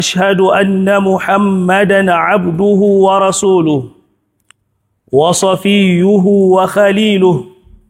أشهد أن محمدا عبده ورسوله وصفيه وخليله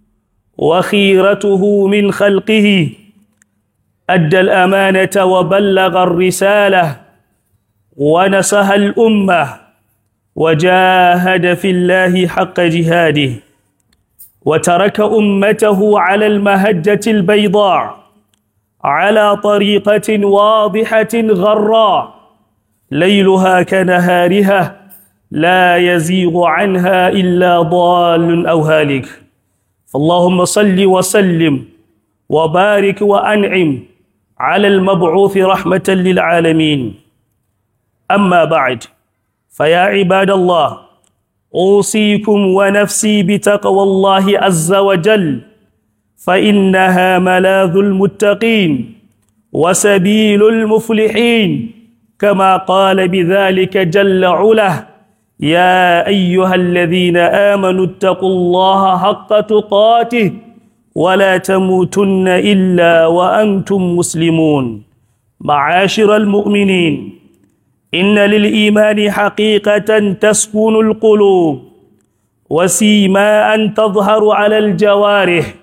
وخيرته من خلقه أدى الأمانة وبلغ الرسالة ونسها الأمة وجاهد في الله حق جهاده وترك أمته على المهجة البيضاء على طريقة واضحة غراء ليلها كنهارها لا يزيغ عنها إلا ضال أو هالك فاللهم صل وسلم وبارك وأنعم على المبعوث رحمة للعالمين أما بعد فيا عباد الله أوصيكم ونفسي بتقوى الله عز وجل فإنها ملاذ المتقين وسبيل المفلحين كما قال بذلك جل عله يا أيها الذين آمنوا اتقوا الله حق تقاته ولا تموتن إلا وأنتم مسلمون معاشر المؤمنين إن للإيمان حقيقة تسكن القلوب وسيماء تظهر على الجوارح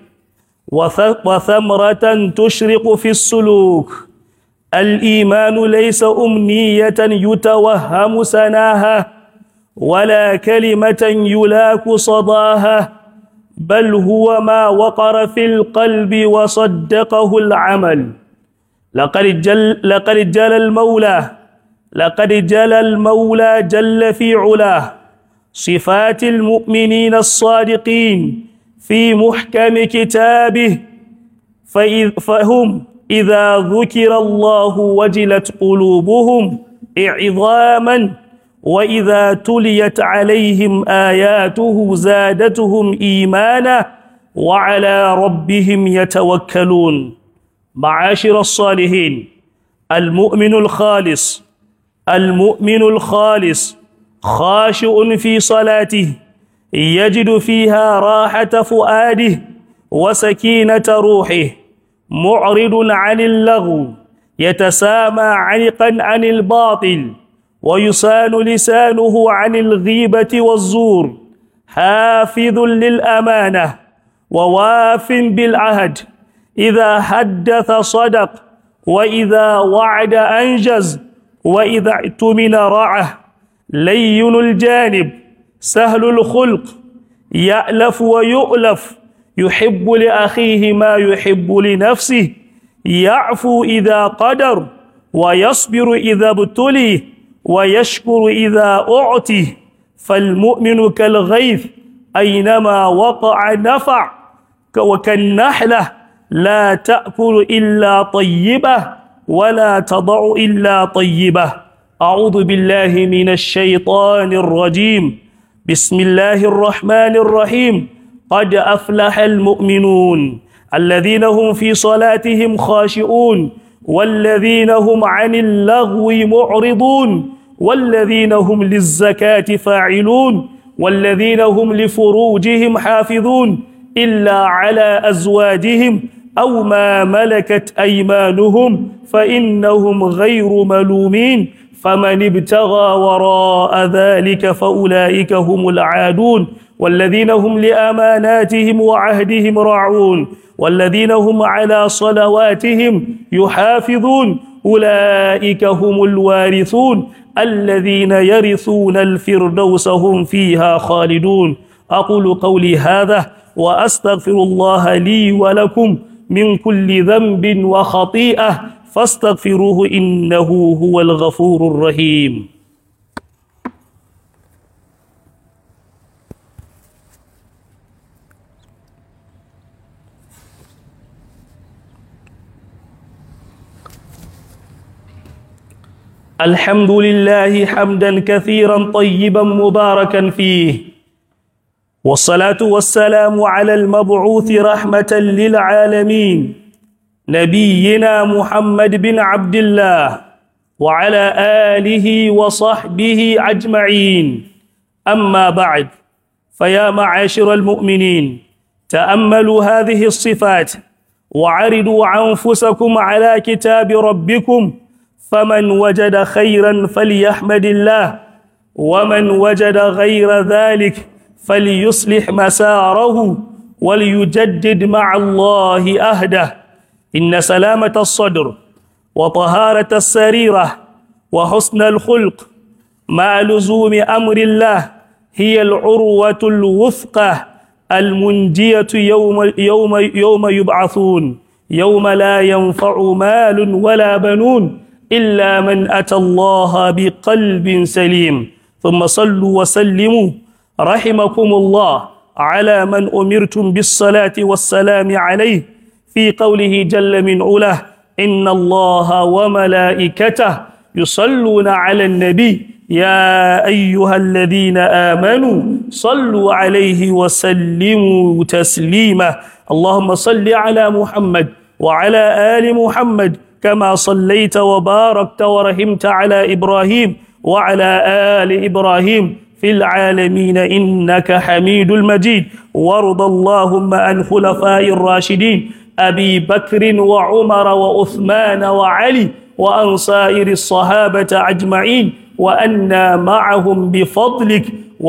وثمرة تشرق في السلوك الإيمان ليس أمنية يتوهم سناها ولا كلمة يلاك صداها بل هو ما وقر في القلب وصدقه العمل لقد جل, لقد جل المولى لقد جل المولى جل في علاه صفات المؤمنين الصادقين في محكم كتابه فهم إذا ذكر الله وجلت قلوبهم إعظاما وإذا تليت عليهم آياته زادتهم إيمانا وعلى ربهم يتوكلون معاشر الصالحين المؤمن الخالص المؤمن الخالص خاشع في صلاته يجد فيها راحة فؤاده وسكينة روحه معرض عن اللغو يتسامى عنقا عن الباطل ويسان لسانه عن الغيبة والزور حافظ للأمانة وواف بالعهد إذا حدث صدق وإذا وعد أنجز وإذا اعتمن رعه لين الجانب سهل الخلق يألف ويؤلف يحب لأخيه ما يحب لنفسه يعفو إذا قدر ويصبر إذا ابتلي ويشكر إذا أعطي فالمؤمن كالغيث أينما وقع نفع وكالنحلة لا تأكل إلا طيبة ولا تضع إلا طيبة أعوذ بالله من الشيطان الرجيم بسم الله الرحمن الرحيم قد أفلح المؤمنون الذين هم في صلاتهم خاشئون والذين هم عن اللغو معرضون والذين هم للزكاة فاعلون والذين هم لفروجهم حافظون إلا على أزواجهم أو ما ملكت أيمانهم فإنهم غير ملومين فمن ابتغى وراء ذلك فأولئك هم العادون والذين هم لأماناتهم وعهدهم راعون والذين هم على صلواتهم يحافظون أولئك هم الوارثون الذين يرثون الفردوس هم فيها خالدون أقول قولي هذا وأستغفر الله لي ولكم من كل ذنب وخطيئة فاستغفروه إنه هو الغفور الرحيم الحمد لله حمدا كثيرا طيبا مباركا فيه والصلاة والسلام على المبعوث رحمة للعالمين نبينا محمد بن عبد الله وعلى آله وصحبه أجمعين أما بعد فيا معاشر المؤمنين تأملوا هذه الصفات وعرضوا أنفسكم على كتاب ربكم فمن وجد خيرا فليحمد الله ومن وجد غير ذلك فليصلح مساره وليجدد مع الله أهده إن سلامة الصدر وطهارة السريرة وحسن الخلق مع لزوم أمر الله هي العروة الوثقة المنجية يوم, يوم, يوم يبعثون يوم لا ينفع مال ولا بنون إلا من أتى الله بقلب سليم ثم صلوا وسلموا رحمكم الله على من أمرتم بالصلاة والسلام عليه في قوله جل من علاه إن الله وملائكته يصلون على النبي يا أيها الذين آمنوا صلوا عليه وسلموا تسليما اللهم صل على محمد وعلى آل محمد كما صليت وباركت ورحمت على إبراهيم وعلى آل إبراهيم في العالمين إنك حميد المجيد وارض اللهم عن خلفاء الراشدين أبي بكر وعمر وعثمان وعلي وأن سائر الصحابة أجمعين وأنا معهم بفضلك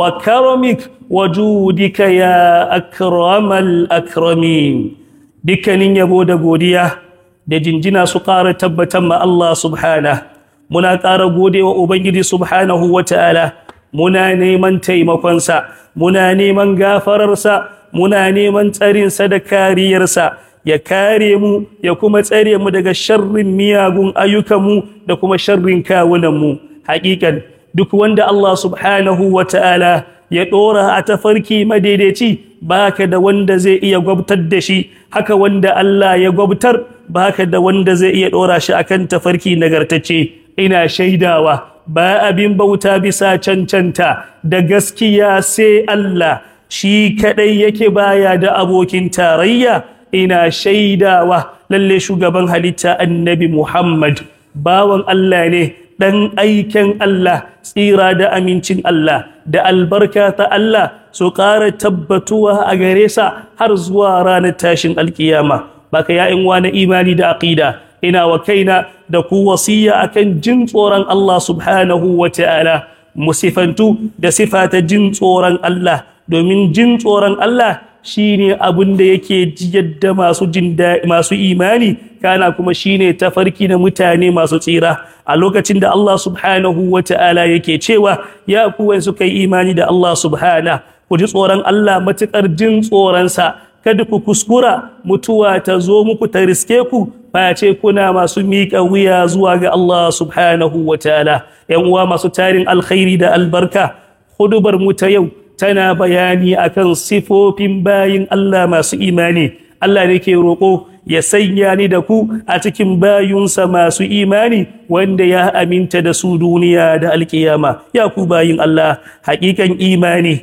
وكرمك وجودك يا أكرم الأكرمين dukkanin yabo da godiya da jinjina su ƙara tabbatar ma Allah subhana muna ƙara gode wa Ubangiji subhanahu wa ta'ala muna neman taimakonsa muna neman gafararsa muna neman tsarinsa da kariyarsa ya kare mu ya kuma tsare mu daga sharrin miyagun ayyukanmu da kuma sharrin kawunanmu haƙiƙan duk wanda Allah subhanahu wa ta'ala ya ɗora a tafarki madaidaici baka da wanda zai iya gwabtar da shi haka wanda Allah ya gwabtar baka da wanda zai iya ɗora shi akan tafarki nagartacce ina shaidawa ba abin bauta bisa cancanta da gaskiya sai Allah shi kadai yake baya da abokin tarayya ina shaidawa lalle shugaban halitta annabi Muhammad bawan Allah ne dan aiken Allah tsira da amincin Allah da albarka ta Allah su ƙara tabbatuwa a gare sa har zuwa ranar tashin alkiyama baka ya in wani imani da aqida ina wa kaina da ku wasiya akan jin tsoron Allah subhanahu wa ta'ala musifantu da sifata jin tsoron Allah domin jin tsoron Allah shine abin da yake yadda masu jin masu imani kana kuma shine tafarki na mutane masu tsira a lokacin da Allah subhanahu wa ta'ala yake cewa ya kuwa suka yi imani da Allah subhana ku ji tsoron Allah matukar jin tsoronsa kada ku kuskura mutuwa ta zo muku ta riske ku face kuna masu miƙa wuya zuwa ga Allah subhanahu wa ta'ala ‘yan uwa masu tarin alkhairi da albarka hudubar mu ta yau tana bayani akan sifofin bayin Allah masu imani Allah ne ke roƙo ya sanya ni da ku a cikin bayunsa masu imani wanda ya aminta da su duniya da alkiyama ya ku bayin Allah haƙiƙan imani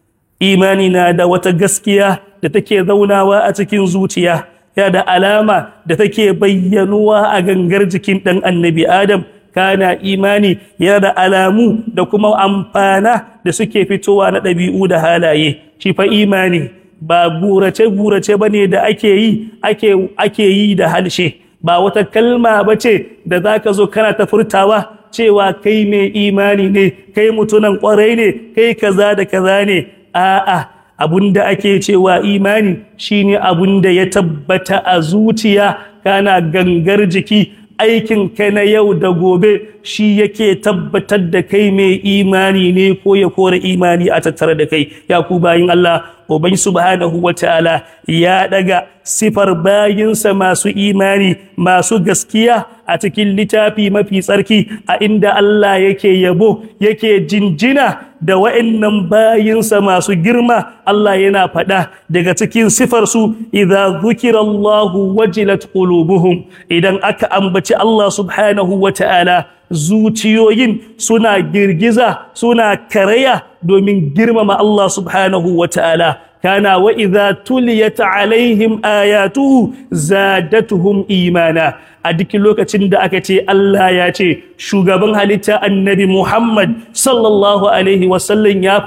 imani na da wata gaskiya da take zaunawa a cikin zuciya ya da alama da take bayyanuwa a gangar jikin ɗan annabi Adam kana imani yana da alamu da kuma amfana da suke fitowa na ɗabi'u da halaye shi fa imani ba burace-burace ba ne da ake yi ake yi da halshe ba wata kalma ba ce da za ka zo kana ta furtawa cewa kai mai imani ne kai mutunan kwarai ne kai kaza da kaza ne a'a abun da ake cewa imani shine abun da ya tabbata a zuciya kana gangar jiki aikin ka na yau da gobe shi yake tabbatar da kai mai imani ne ko ya kore imani a tattare da kai ya ku bayin Allah ubai subhanahu wataala ya daga sifar bayinsa masu imani masu gaskiya a cikin littafi mafi tsarki a inda Allah yake yabo yake jinjina da wa'annan bayinsa masu girma Allah yana faɗa daga cikin sifarsu idza dhukira Allahu wajilat qulubuhum idan aka ambaci Allah subhanahu wata'ala zuciyoyin suna girgiza suna karaya domin girmama Allah subhanahu wata'ala kana wa idza tuliyat alaihim ayatuhu zadatuhum imana a duk lokacin da aka ce Allah ya ce shugaban halitta annabi Muhammad sallallahu alaihi wasallam ya faɗa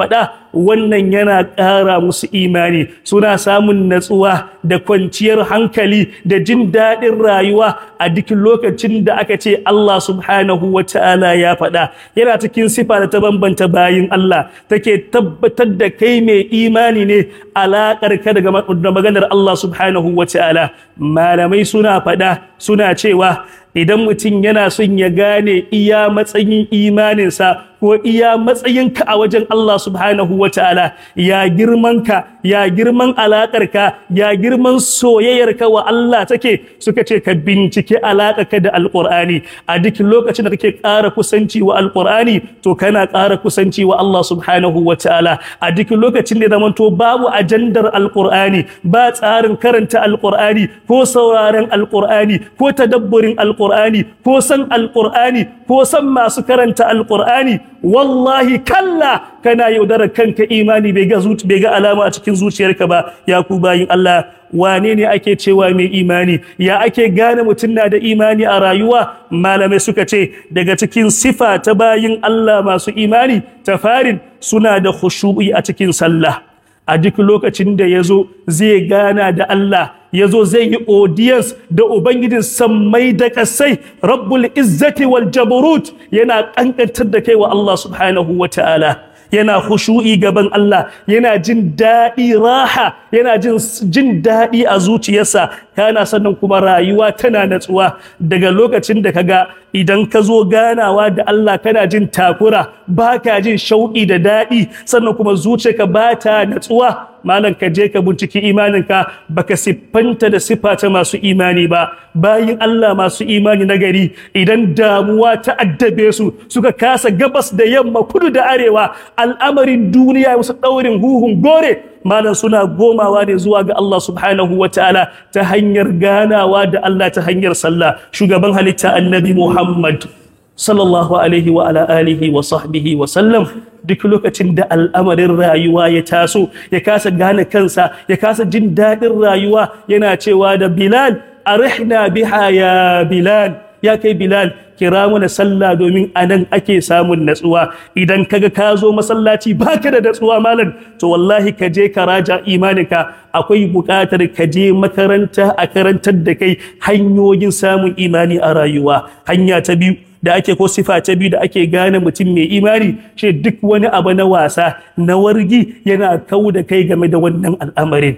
wannan yana ƙara musu imani suna samun natsuwa da kwanciyar hankali da jin daɗin rayuwa a duk lokacin da aka ce Allah subhanahu wa ta'ala ya faɗa yana cikin sifa da ta bambanta bayin Allah take tabbatar da kai mai imani ne alaƙar ka daga maganar Allah subhanahu wa ta'ala malamai suna faɗa suna cewa idan mutum yana son ya gane iya matsayin imaninsa ko iya matsayinka a wajen Allah subhanahu wa ta'ala ya girmanka ya girman alaƙarka ya girman soyayyarka wa Allah take suka ce ka bincike alaƙarka da alƙur'ani a duk lokacin da kake ƙara kusanci wa alƙur'ani to kana ƙara kusanci wa Allah subhanahu wa ta'ala a duk lokacin da zamanto babu ajandar alƙur'ani ba tsarin karanta alƙur'ani ko sauraren alƙur'ani ko tadabburin alƙur'ani ko san alƙur'ani ko san masu karanta alƙur'ani wallahi kalla kana yaudarar kanka imani bai ga bai ga alama a cikin zuciyarka ba ya ku bayin Allah wane ne ake cewa mai imani ya ake gane mutum na da imani a rayuwa malamai suka ce daga cikin sifa ta bayin Allah masu imani ta farin suna da khushu'i a cikin sallah a duk lokacin da ya zo zai gana da Allah ya zo zai yi audience da Ubangijin sammai da kasai rabbul izzati wal jabarut yana kankantar da kai wa Allah subhanahu wa ta'ala yana khushu'i gaban Allah yana jin daɗi raha yana jin jin daɗi a zuciyarsa kana sannan kuma rayuwa tana natsuwa daga lokacin da kaga idan ka zo ganawa da Allah kana jin takura baka jin shauƙi da daɗi sannan kuma zuciyarka ba ta natsuwa malam ka je ka binciki imaninka baka siffanta da siffa ta masu imani ba bayin Allah masu imani na gari idan damuwa ta addabe su suka kasa gabas da yamma kudu da arewa al'amarin duniya wasu ɗaurin huhun gore malam suna gomawa ne zuwa ga Allah subhanahu wa ta'ala ta hanyar ganawa da Allah ta hanyar sallah shugaban halitta annabi Muhammad sallallahu alaihi wa ala alihi wa sahbihi wa sallam duk lokacin da al'amarin rayuwa ya taso ya kasa gane kansa ya kasa jin daɗin rayuwa yana cewa da Bilal arihna biha ya Bilal ya kai Bilal kira mana sallah domin anan ake samun natsuwa idan kaga ka zo masallaci baka da natsuwa malam to wallahi ka je ka raja imaninka akwai buƙatar ka je makaranta a karantar da kai hanyoyin samun imani a rayuwa hanya ta biyu da ake ko sifa ta biyu da ake gane mutum mai imani shi duk wani abu na wasa na wargi yana kau da kai game da wannan al'amarin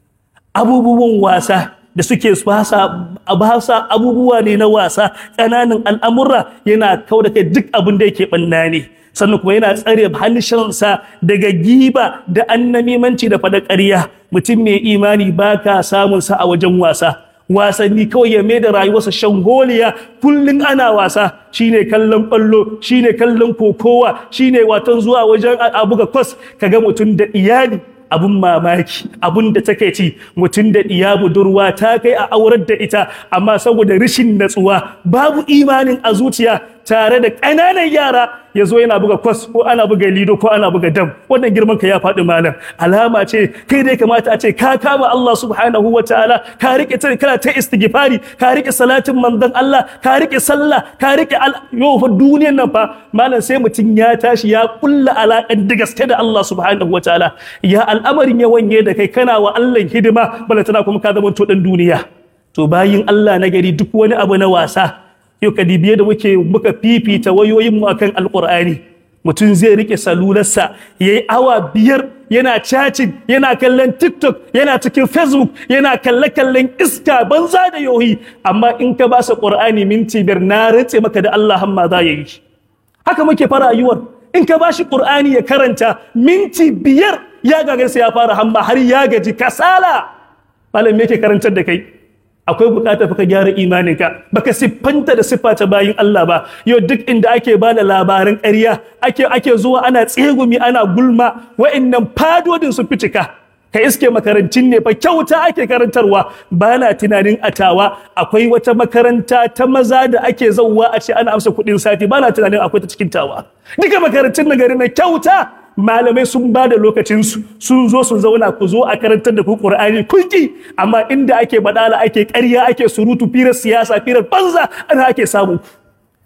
abubuwan wasa da suke basa abubuwa ne na wasa ƙananan al'amurra yana kau da kai duk abin da yake ɓanna ne sannan kuma yana tsare halishansa daga giba da annamimanci da faɗa ƙarya mutum mai imani ba ka samunsa a wajen wasa wasanni kawai ya mai da rayuwarsa shangoliya kullum ana wasa shine kallon ballo shine kallon kokowa shine watan zuwa wajen abu ga kwas kaga mutum da iyali abun mamaki abun da take ci mutum da iya budurwa ta kai a aurar da ita amma saboda rashin natsuwa babu imanin a zuciya tare da ƙananan yara ya zo yana buga kwas ko ana buga lido ko ana buga dam wannan girman ka ya faɗi malam alama ce kai dai kamata a ce ka kama Allah subhanahu wa ta'ala ka rike ta kana ta istighfari ka rike salatin manzon Allah ka rike sallah ka rike yau fa duniyar nan fa malam sai mutum ya tashi ya kulla alaƙan da gaske da Allah subhanahu wa ta'ala ya al'amarin ya wanye da kai kana wa Allah hidima bala tana kuma ka zama to dan duniya to bayin Allah na gari duk wani abu na wasa yau kadibiye da muke muka fifita wayoyinmu akan alkur'ani mutum zai rike salularsa ya yi awa biyar yana chatting yana kallon tiktok yana cikin facebook yana kalle-kallen iska banza da yohi amma in ka ba sa ƙur'ani minti biyar na rantse maka da Allah hamma za ya yi haka muke fara rayuwar in ka ba shi ƙur'ani ya karanta minti biyar ya gagarsa ya fara hamma har ya gaji kasala malam me yake karantar da kai akwai bukatar ka gyara imaninka baka siffanta da siffa ta bayin Allah ba yau duk inda ake ba da labaran ƙarya ake ake zuwa ana tsegumi ana gulma wa'annan fadodin su fitika ka iske makarantun ne fa kyauta ake karantarwa ba na tunanin atawa akwai wata makaranta ta maza da ake zauwa a ce ana amsa kuɗin sati ba na tunanin akwai ta cikin tawa duka makarantun na gari na kyauta malamai sun ba da lokacinsu sun zo sun zauna ku zo a karantar da ku ƙur'ani kun ki amma inda ake badala ake ƙarya ake surutu firar siyasa firar banza ana ake samu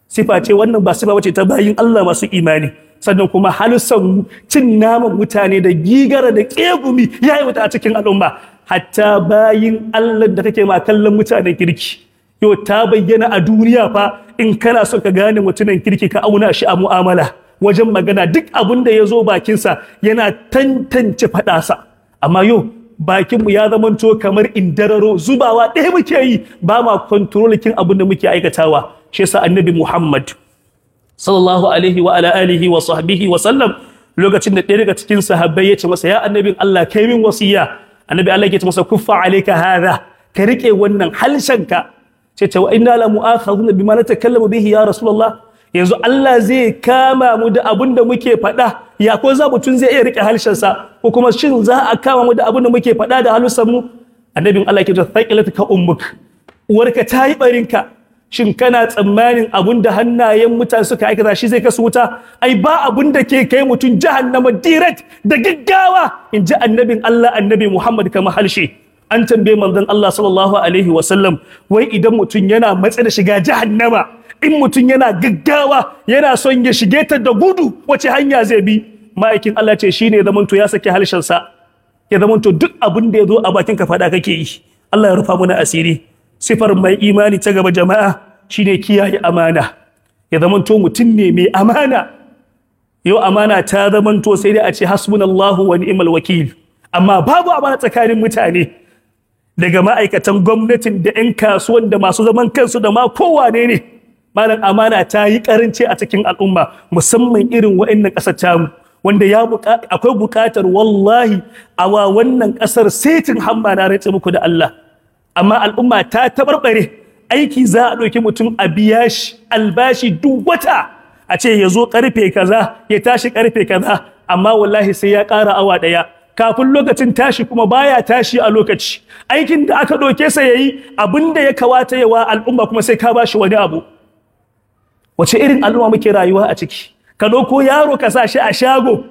sifa ce wannan ba sifa bace ta bayin Allah masu imani sannan kuma halussan cin naman mutane da gigara da kegumi ya yi wata a cikin al'umma hatta bayin Allah da kake ma kallon mutanen kirki yau ta bayyana a duniya fa in kana so ka gane mutumin kirki ka auna shi a mu'amala wajen magana duk abin da ya zo bakinsa yana tantance faɗasa amma yau bakinmu ya zamanto kamar indararo zubawa ɗaya muke yi ba ma kontrolikin abin da muke aikatawa shi yasa annabi muhammad sallallahu alaihi wa ala alihi wa sahbihi wa sallam lokacin da ɗaya daga cikin sahabbai ya ce masa ya annabin Allah kai min wasiya annabi Allah ya ce masa kuffa alayka hadha ka rike wannan halshenka ce ce wa inna la mu'akhaduna bima natakallamu bihi ya rasulullah yanzu Allah zai kama mu da abin da muke faɗa ya ko za mutum zai iya rike halshensa ko kuma shin za a kama mu da abin da muke faɗa da halussan mu annabin Allah ya ce thaqilatuka ummuk uwarka ta yi barinka shin kana tsammanin abun da hannayen mutane suka aikata shi zai kasu wuta ai ba abun da ke kai mutum jahannama direct da gaggawa in ji annabin Allah annabi Muhammad kama halshe an tambaye manzon Allah sallallahu alaihi wasallam wai idan mutum yana matsa da shiga jahannama in mutum yana gaggawa yana son ya shige ta da gudu wace hanya zai bi ma'aikin Allah ce shine zamanto ya saki halshensa ya zamanto duk abin da ya zo a bakin ka faɗa kake yi Allah ya rufa mana asiri sifar mai imani ta gaba jama'a shine kiyaye amana ya zamanto mutum ne mai amana yau amana ta zamanto sai dai a ce hasbunallahu wa ni'mal wakil amma babu amana tsakanin mutane daga ma'aikatan gwamnatin da 'yan kasuwan da masu zaman kansu da ma kowane ne malam amana ta yi karanci a cikin al'umma musamman irin wa'annan ƙasar tamu wanda ya akwai buƙatar wallahi a wa wannan ƙasar setin hamma na rantse muku da Allah amma al'umma ta tabarbare aiki za a ɗauki mutum a biya shi albashi duk wata a ce ya zo karfe kaza ya tashi karfe kaza amma wallahi sai ya ƙara awa ɗaya kafin lokacin tashi kuma baya tashi a lokaci aikin da aka ɗauke sa yayi abin da ya kawata yawa al'umma kuma sai ka bashi wani abu wace irin al'umma muke rayuwa a ciki ka ɗauko yaro ka sa shi a shago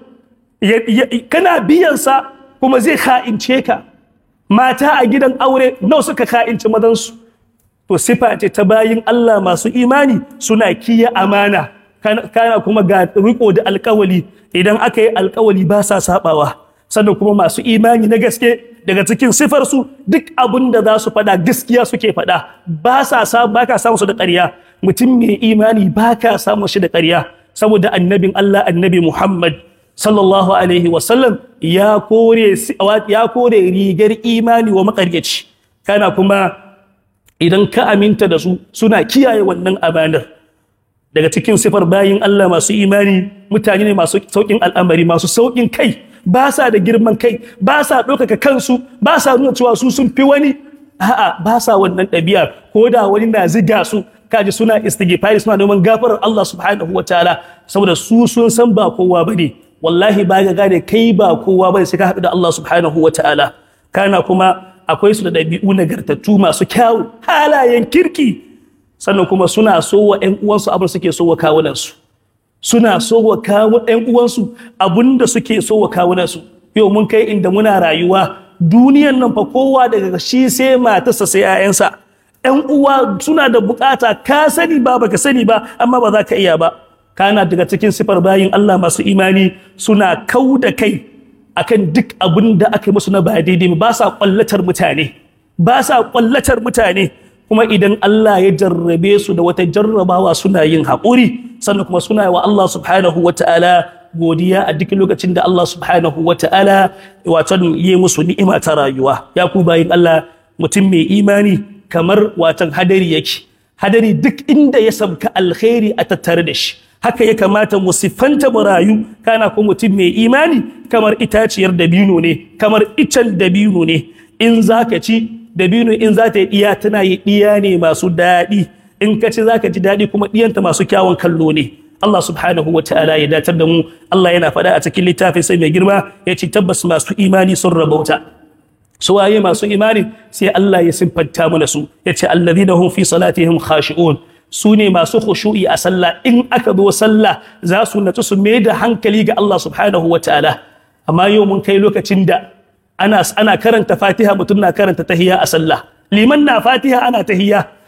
kana biyansa kuma zai ka'ince ka mata a gidan aure nawa suka ka'inci madansu to sifa ce ta bayin Allah masu imani suna kiya amana kana kuma ga riko da alkawali idan aka yi alkawali ba sa sabawa sannan kuma masu imani na gaske daga cikin sifarsu duk abin da za su faɗa gaskiya suke faɗa ba sa ba ka samu su da ƙarya mutum mai imani ba ka samu shi da ƙarya saboda annabin Allah annabi Muhammad sallallahu alaihi wasallam ya kore ya kore rigar imani wa maƙaryaci kana kuma idan ka aminta da su suna kiyaye wannan amanar daga cikin sifar bayin Allah masu imani mutane ne masu saukin al'amari masu saukin kai ba sa da girman kai ba sa ɗaukaka kansu ba sa nuna cewa su sun fi wani a'a ba sa wannan ɗabi'a ko da wani na ziga su kaji suna istighfari suna neman gafarar Allah subhanahu wa ta'ala saboda su sun san ba kowa bane wallahi ba ga gane kai ba kowa bane sai ka haɗu da Allah subhanahu wa ta'ala kana kuma akwai su da ɗabi'u nagartattu masu kyawu halayen kirki sannan kuma suna so wa ƴan uwansu abin suke so wa kawunansu suna so wa kawo ƴan uwansu abin da suke so wa kawunansu yau mun kai inda muna rayuwa duniyan nan fa kowa daga shi sai matarsa sai 'ya'yansa ƴan uwa suna da bukata ka sani ba baka sani ba amma ba za ka iya ba kana daga cikin sifar bayin Allah masu imani suna kau da kai akan duk abin da aka yi musu na ba daidai ba sa kwallatar mutane ba sa kwallatar mutane kuma idan Allah ya jarrabe su da wata jarrabawa suna yin haƙuri sannan kuma suna wa Allah subhanahu wa ta'ala godiya a duk lokacin da Allah subhanahu wa ta'ala watan yi musu ni'ima ta rayuwa ya ku bayin Allah mutum mai imani kamar watan hadari yake hadari duk inda ya sabka alkhairi a tattare da shi haka ya kamata mu siffanta mu rayu kana ko mutum mai imani kamar itaciyar dabino ne kamar icen dabino ne in zaka ci dabino in za ta yi ɗiya tana yi ɗiya ne masu daɗi in ka ci za ka ji daɗi kuma ɗiyanta masu kyawun kallo ne Allah subhanahu wa ta'ala ya datar da mu Allah yana faɗa a cikin littafin sai mai girma ya ce tabbas masu imani sun rabauta su waye masu imani sai Allah ya siffanta mana su ya ce alladhina hum fi salatihim khashi'un su ne masu khushu'i a sallah in aka zo sallah za su natsu su mai da hankali ga Allah subhanahu wa ta'ala amma yau mun kai lokacin da ana ana karanta Fatiha mutum na karanta tahiyya a sallah liman na Fatiha ana tahiyya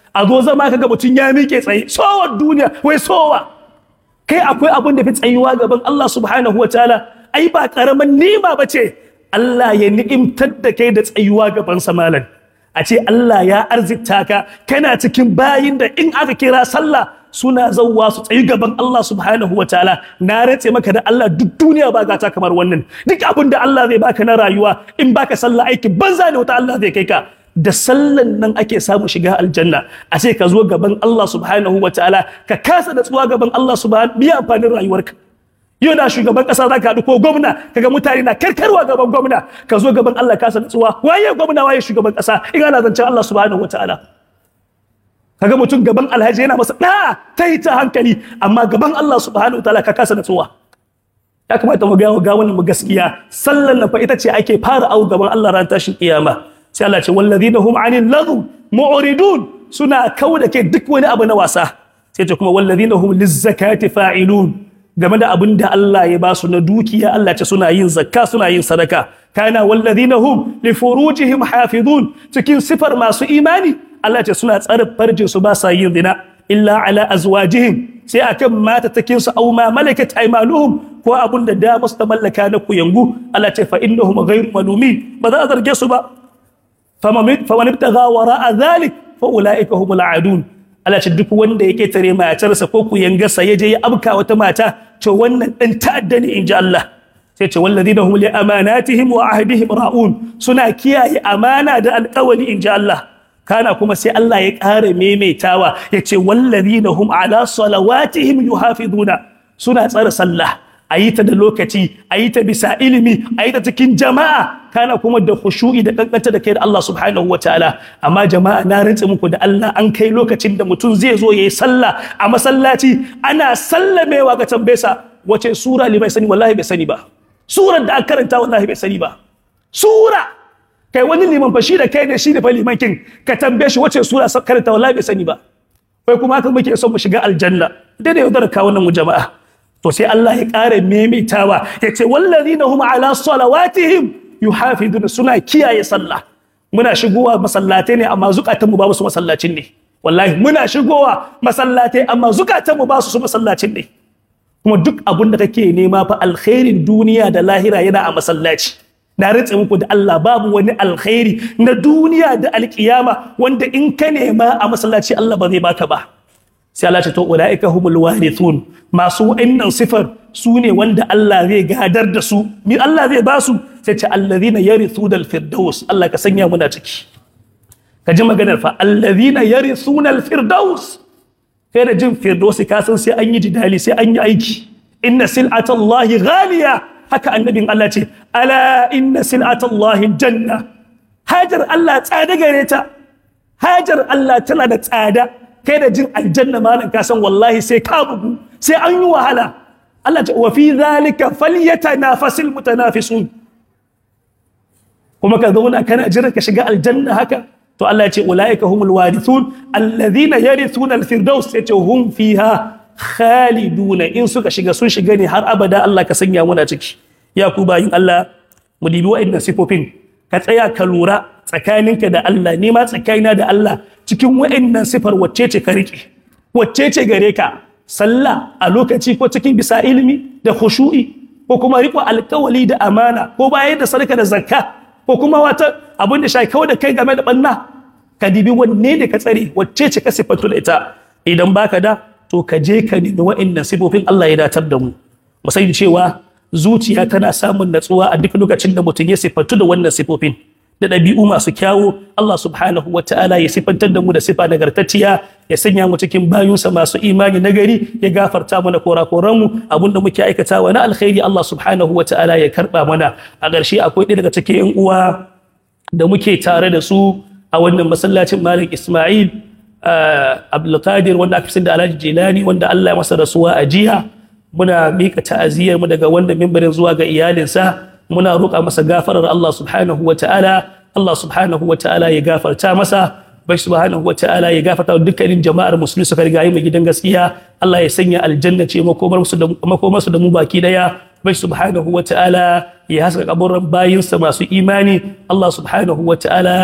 a zo zama kaga mutum ya miƙe tsaye sowar duniya wai sowa kai akwai abin da fi tsayuwa gaban Allah subhanahu wa ta'ala ai ba karaman nima ba ce Allah ya ni'imtar da kai da tsayuwa gaban samalan a ce Allah ya arzikta ka kana cikin bayin da in aka kira sallah suna zauwa su tsayi gaban Allah subhanahu wa ta'ala na rantse maka da Allah duk duniya ba gata kamar wannan duk abin da Allah zai baka na rayuwa in baka sallah aiki banza ne wata Allah zai kai ka da sallan nan ake samu shiga aljanna a ce ka zo gaban Allah subhanahu wa ta'ala ka kasa da tsuwa gaban Allah subhanahu biya amfanin rayuwarka yau da shugaban kasa za ka haɗu ko gwamna kaga mutane na karkarwa gaban gwamna ka zo gaban Allah kasa da tsuwa waye gwamna waye shugaban kasa in ana zancen Allah subhanahu wa ta'ala kaga mutum gaban alhaji yana masa da ta yi ta hankali amma gaban Allah subhanahu wa ta'ala ka kasa da tsuwa ya kamata mu ga ga wannan mu gaskiya sallan nan fa ita ce ake fara au gaban Allah ran tashin kiyama sai Allah ce wallazina hum anil laghu mu'ridun suna kauda ke duk wani abu na wasa sai ce kuma wallazina hum lizzakati fa'ilun game da abin da Allah ya ba su na dukiya Allah ce suna yin zakka suna yin sadaka kana wallazina hum li furujihim hafizun cikin sifar masu imani Allah ce suna tsare farjin su ba sa yin zina illa ala azwajihim sai akan mata takin su aw ma malakat aymanuhum ko abun da da musu ta mallaka na kuyangu Allah ce fa innahum ghayru malumin ba za a zarge su ba faman ibtagha wara'a dhalik fa ulaika humul aadun Allah ce duk wanda yake tare matarsa ko kuyangarsa ya je ya abka wata mata to wannan dan ta'adda ne inji Allah sai ce walladina hum li amanatihim wa ahdihim ra'un suna kiyaye amana da alƙawari inji Allah kana kuma sai Allah ya ƙara maimaitawa ya ce walladina hum ala salawatihim yuhafizuna suna tsara sallah a yi ta da lokaci a yi ta bisa ilimi a yi ta cikin jama'a kana kuma da khushu'i da kankanta da kai da Allah subhanahu wa ta'ala amma jama'a na rantse muku da Allah an kai lokacin da mutum zai zo yayi sallah a masallaci ana sallamewa ga tambesa wace sura limai sani wallahi bai sani ba surar da aka karanta wallahi bai sani ba sura kai wani liman fa shi da kai da shi da fa liman kin ka tambaye shi wace sura karanta wallahi bai sani ba kai kuma haka muke son mu shiga aljanna dai da yaudar ka wannan mu jama'a to sai Allah ya ƙara maimaitawa ya ce wallazina hum ala salawatihim yuhafiduna suna kiyaye sallah muna shigowa masallatai ne amma zukatanmu ba su masallacin ne wallahi muna shigowa masallatai amma zukatanmu ba su masallacin ne kuma duk abin da kake nema fa alkhairin duniya da lahira yana a masallaci na ritse muku da Allah babu wani alkhairi na duniya da alkiyama wanda in ka nema a masallaci Allah ba zai baka ba sai Allah ce to ulaika humul warithun masu wa'annan sifar su ne wanda Allah zai gadar da su mi Allah zai ba su sai ce allazina yarithuna alfirdaus Allah ka sanya muna ciki ka ji maganar fa allazina yarithuna alfirdaus kai da jin firdausi ka san sai an yi jidali sai an yi aiki inna sil'atallahi ghaliya haka annabin Allah ce ala inna sil'atallahi janna hajar Allah tsada gare ta hajar Allah tana da tsada kai da jin aljanna malam ka san wallahi sai ka bugu sai an yi wahala Allah ta wa fi zalika falyatanafasil mutanafisun kuma ka zauna kana jira ka shiga aljanna haka to Allah ya ce ulaika humul warithun alladhina yarithuna alfirdaus ya ce hum fiha khaliduna in suka shiga sun shiga ne har abada Allah ka sanya muna ciki ya ku bayin Allah mu dibi wa'annan sifofin ka tsaya ka lura tsakaninka da Allah ni ma tsakanina da Allah cikin wa'annan sifar wacce ce ka riƙe wacce ce gare ka sallah a lokaci ko cikin bisa ilimi da khushu'i ko kuma riƙo alƙawali da amana ko bayar da sadaka da zakka ko kuma wata abin da shi kawai da kai game da banna ka dibi wanne da ka tsare wacce ce ka sifantu da ita idan baka da to ka je ka nemi wa'annan sifofin Allah ya datar da mu mu sani cewa zuciya tana samun natsuwa a duk lokacin da mutum ya sifantu da wannan sifofin da ɗabi'u masu kyawu Allah subhanahu wa ta'ala ya sifantar da mu da sifa nagartacciya ya sanya mu cikin bayunsa masu imani nagari ya gafarta mana korakoran mu abinda muke aikatawa na alkhairi Allah subhanahu wa ta'ala ya karba mana a ƙarshe akwai ɗaya daga cikin yan uwa da muke tare da su a wannan masallacin Malik Ismail Abdulkadir wanda aka fi da Alhaji Jilani wanda Allah ya masa rasuwa a jiya muna mika ta'aziyar mu daga wannan mimbarin zuwa ga iyalinsa muna roƙa masa gafarar Allah subhanahu wa ta'ala Allah subhanahu wa ta'ala ya gafarta masa bai subhanahu wa ta'ala ya gafarta dukkanin jama'ar musulmi suka riga yi gidan gaskiya Allah ya sanya aljanna ce makomar su da makomar su da mu baki daya bai subhanahu wa ta'ala ya haska kaburin bayinsa masu imani Allah subhanahu wa ta'ala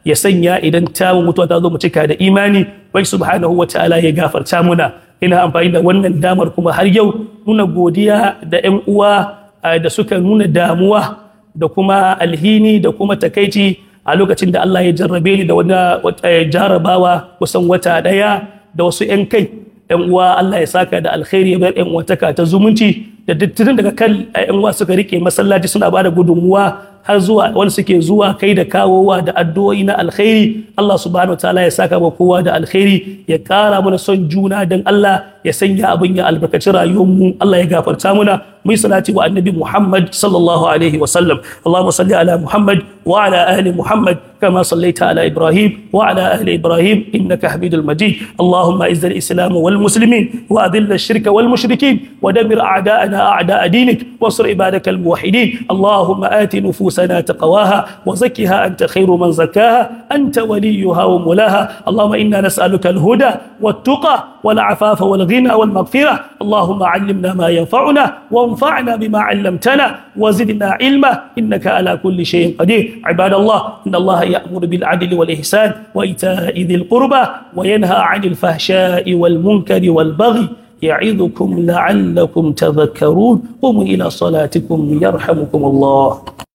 ya sanya idan ta mutuwa ta zo mu cika da imani bai subhanahu wa ta'ala ya gafarta muna ina amfani da wannan damar kuma har yau nuna godiya da 'yan uwa da suka nuna damuwa da kuma alhini da kuma takaici a lokacin da Allah ya jarrabe ni da wani jarabawa kusan wata daya da wasu 'yan kai yan uwa Allah ya saka da alkhairi bar yan uwataka ta zumunci da dattirin daga kan yan uwa suka rike masallaci suna bada gudunmuwa har zuwa wani suke zuwa kai da kawowa da addu'o'i na alkhairi Allah subhanahu wataala ya saka wa kowa da alkhairi ya kara mana son juna dan Allah ya sanya abin ya albarkaci rayuwar mu Allah ya gafarta muna mu salati wa annabi Muhammad sallallahu alaihi wa sallam Allahumma salli ala Muhammad wa ala ali Muhammad كما صليت على إبراهيم وعلى آل إبراهيم إنك حميد المجيد اللهم أعز الإسلام والمسلمين وأذل الشرك والمشركين ودمر أعداءنا أعداء دينك وانصر عبادك الموحدين اللهم آت نفوسنا تقواها وزكها أنت خير من زكاها أنت وليها ومولاها اللهم إنا نسألك الهدى والتقى والعفاف والغنى والمغفرة اللهم علمنا ما ينفعنا وانفعنا بما علمتنا وزدنا علما إنك على كل شيء قدير عباد الله إن الله يأمر بالعدل والإحسان وإيتاء ذي القربى وينهى عن الفحشاء والمنكر والبغي يعظكم لعلكم تذكرون قوموا إلى صلاتكم يرحمكم الله